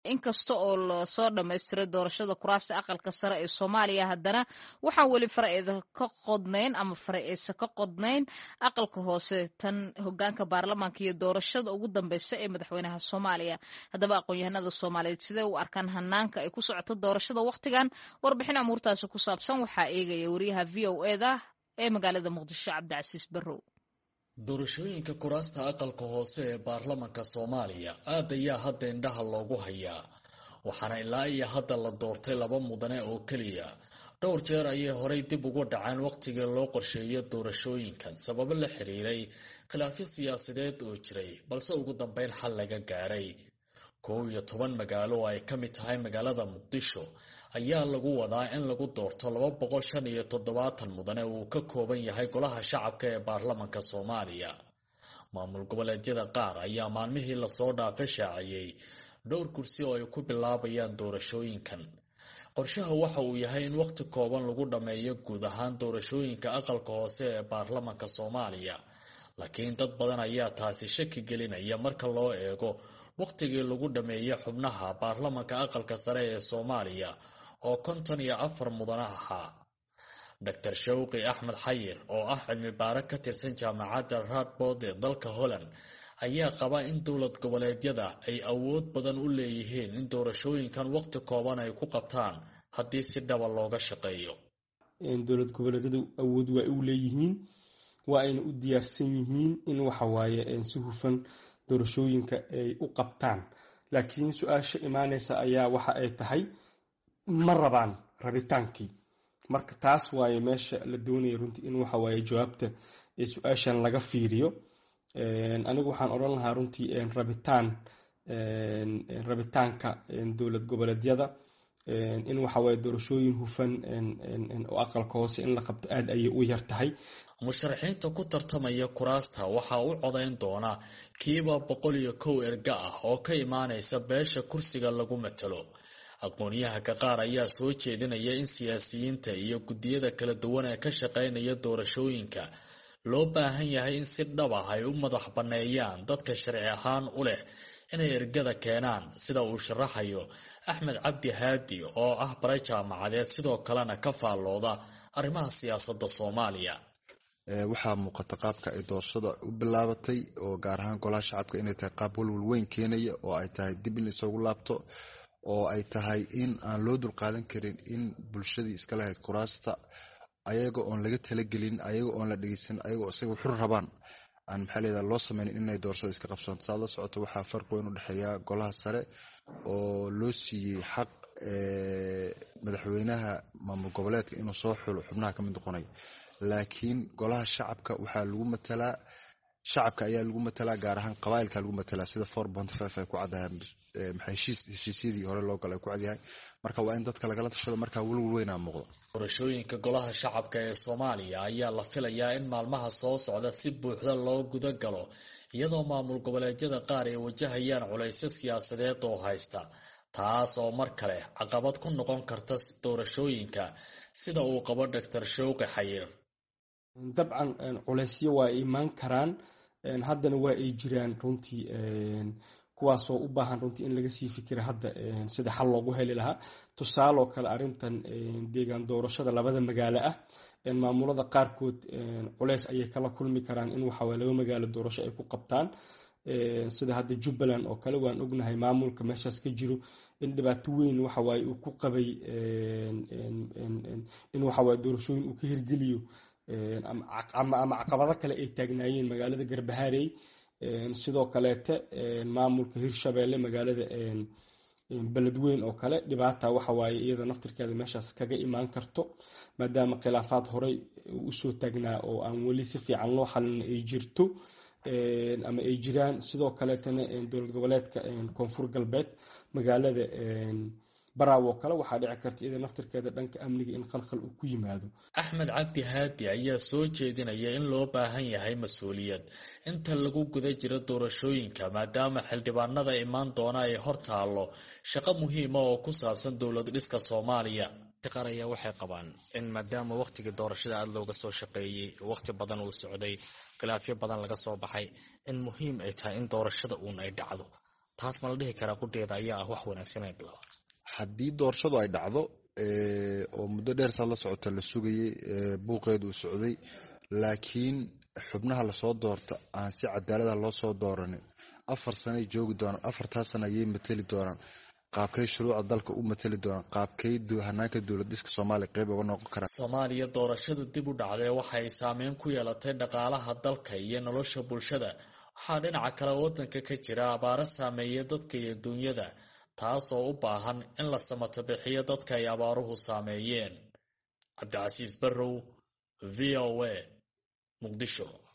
inkasta oo lasoo dhammaystiray doorashada kuraasta aqalka sare ee soomaaliya haddana waxaan weli faraeeda ka qodnayn ama fara-eysa ka qodnayn aqalka hoose tan hogaanka baarlamaanka iyo doorashada ugu dambeysa ee madaxweynaha soomaaliya haddaba aqoon-yahanada soomaaliyeed sidee u arkaan hanaanka ay ku socoto doorashada wakhtigan warbixin amuurtaasi ku saabsan waxaa eegaya wariyaha v o eda ee magaalada muqdisho cabdicasiis barrow doorashooyinka kuraasta aqalka hoose ee baarlamanka soomaaliya aad ayaa hadda indhaha loogu hayaa waxaana ilaa iyo hadda la doortay laba mudane oo keliya dhowr jeer ayay horay dib ugu dhaceen wakhtigii loo qorsheeyo doorashooyinkan sababo la xiriiray khilaafyo siyaasadeed oo jiray balse ugu dambeyn xal laga gaaray kow iyo toban magaalo oo ay ka mid tahay magaalada muqdisho ayaa lagu wadaa in lagu doorto laba boqol shan iyo toddobaatan mudane uu ka kooban yahay golaha shacabka ee baarlamanka soomaaliya maamul goboleedyada qaar ayaa maalmihii lasoo dhaafay shaaciyey dhowr kursi oo ay ku bilaabayaan doorashooyinkan qorshaha waxa uu yahay in wakhti kooban lagu dhammeeyo guud ahaan doorashooyinka aqalka hoose ee baarlamanka soomaaliya laakiin dad badan ayaa taasi shaki gelinaya marka loo eego wakhtigii lagu dhammeeyey xubnaha baarlamanka aqalka sare ee soomaaliya oo konton iyo afar mudane ahaa doctor shawqi axmed xayir oo ah cilmi baare ka tirsan jaamacadda radbood ee dalka holland ayaa qaba in dowlad goboleedyada ay awood badan u leeyihiin in doorashooyinkan wakhti kooban ay ku qabtaan haddii si dhaba looga shaqeeyo dowlad goboleedyadu awood waa u leeyihiin waa ayna u diyaarsan yihiin in waxawaaye si hufan doorashooyinka ay u qabtaan laakiin su-aasha imaaneysa ayaa waxa ay tahay ma rabaan rabitaankii marka taas waaye meesha la doonaya runtii in waxawaaye jawaabta su-aashan laga fiiriyo anigu waxaan odhan lahaa runtii rabitaan rabitaanka dowlad goboleedyada in waxawaaye doorashooyin hufan oo aqalka hoose in la qabto aada ayay u yar tahay musharaxiinta ku tartamaya kuraasta waxaa u codayn doona kiiba boqol iyo kow erga ah oo ka imaanaysa beesha kursiga lagu matalo aqoon-yahanka qaar ayaa soo jeedinaya in siyaasiyiinta iyo guddiyada kala duwan ee ka shaqeynaya doorashooyinka loo baahan yahay in si dhab ah ay u madax banneeyaan dadka sharci ahaan u leh inay ergada keenaan sida uu sharaxayo axmed cabdi haadi oo ah bare jaamacadeed sidoo kalena ka faallooda arrimaha siyaasadda soomaaliya waxaa muuqata qaabka ay doorashada u bilaabatay oo gaar ahaan golaha shacabka inay tahay qaab walwal weyn keenaya oo ay tahay dib in isugu laabto oo ay tahay in aan loo dulqaadan karin in bulshadii iska lahayd kuraasta ayaga oon laga talagelin ayaga oon la dhegeysan ayagoo isaga xur rabaan aan maxaa leedaha loo sameynin inay doorashada iska qabsoonto saad la socoto waxaa farq weyn u dhexeeya golaha sare oo loo siiyey xaq madaxweynaha maamul goboleedka inuu soo xulo xubnaha kamid noqonay laakiin golaha shacabka waxaa lagu matalaa shacabka ayaa lagu matalaa gaar ahaan qabaailka lagu matalaa sida four bont five ay ku caddahay heshiisyadii hore loo gala ay ku cadyahay marka waa in dadka lagala tashado markaa welwal weynaa muuqda doorashooyinka golaha shacabka ee soomaaliya ayaa la filayaa in maalmaha soo socda si buuxda loo guda galo iyadoo maamul goboleedyada qaar ay wajahayaan culaysyo siyaasadeed oo haysta taas oo mar kale caqabad ku noqon karta doorashooyinka sida uu qabo doctor shawqi xayir dabcan culaysyo waa imaan karaan haddana waa ay jiraan runtii kuwaasoo u baahan runtii in laga sii fikira hadda sida xal loogu heli lahaa tusaaloo kale arintan deegaan doorashada labada magaalo ah maamulada qaarkood culeys ayay kala kulmi karaan in waxawaye laba magaalo doorasho ay ku qabtaan sida hadda jubbaland oo kale waan ognahay maamulka meeshaas ka jiro in dhibaato weyn waxawaaye uu ku qabay in waxawaaye doorashooyin uu ka hirgeliyo ama caqabado kale ay taagnaayeen magaalada garbaharey sidoo kaleete maamulka hirshabeelle magaalada beledweyn oo kale dhibaata waxawaaye iyada naftirkeeda meeshaas kaga imaan karto maadaama khilaafaad horey usoo taagnaa oo aan weli si fiican loo xalin ay jirto ama ay jiraan sidoo kaleetana dowlad goboleedka koonfur galbeed magaalada baraaw oo kale waxaa dhici karta iyada naftirkeeda dhanka amniga in khalkhal uu ku yimaado axmed cabdi haadi ayaa soo jeedinaya in loo baahan yahay mas-uuliyad inta lagu guda jiro doorashooyinka maadaama xildhibaanada imaan doona ay hor taallo shaqo muhiima oo ku saabsan dowlad dhiska soomaaliya qaar ayaa waxay qabaan in maadaama wakhtigii doorashada aada looga soo shaqeeyey wakhti badan uu socday khilaafyo badan laga soo baxay in muhiim ay tahay in doorashada uun ay dhacdo taas ma la dhihi karaa qudheeda ayaa ah wax wanaagsan ay bilaabaan haddii doorashadu ay dhacdo oo muddo dheer saad la socota la sugayay buuqeedu uu socday laakiin xubnaha lasoo doorta aan si cadaalada loo soo dooranin afar sanay joogi doonaan afartaa sana ayay mateli doonaan qaabkay shuruucda dalka u mateli doonaan qaabkay hanaanka dowlad dhiska soomaaliya qeyb uga noqon karaan soomaaliya doorashada dib u dhacday waxay saameyn ku yeelatay dhaqaalaha dalka iyo nolosha bulshada waxaa dhinaca kale wadanka ka jira abaaro saameeya dadka iyo duunyada taas oo u baahan in la samato bixiyo dadka ay abaaruhu saameeyeen cabdicasiis barrow v o a muqdisho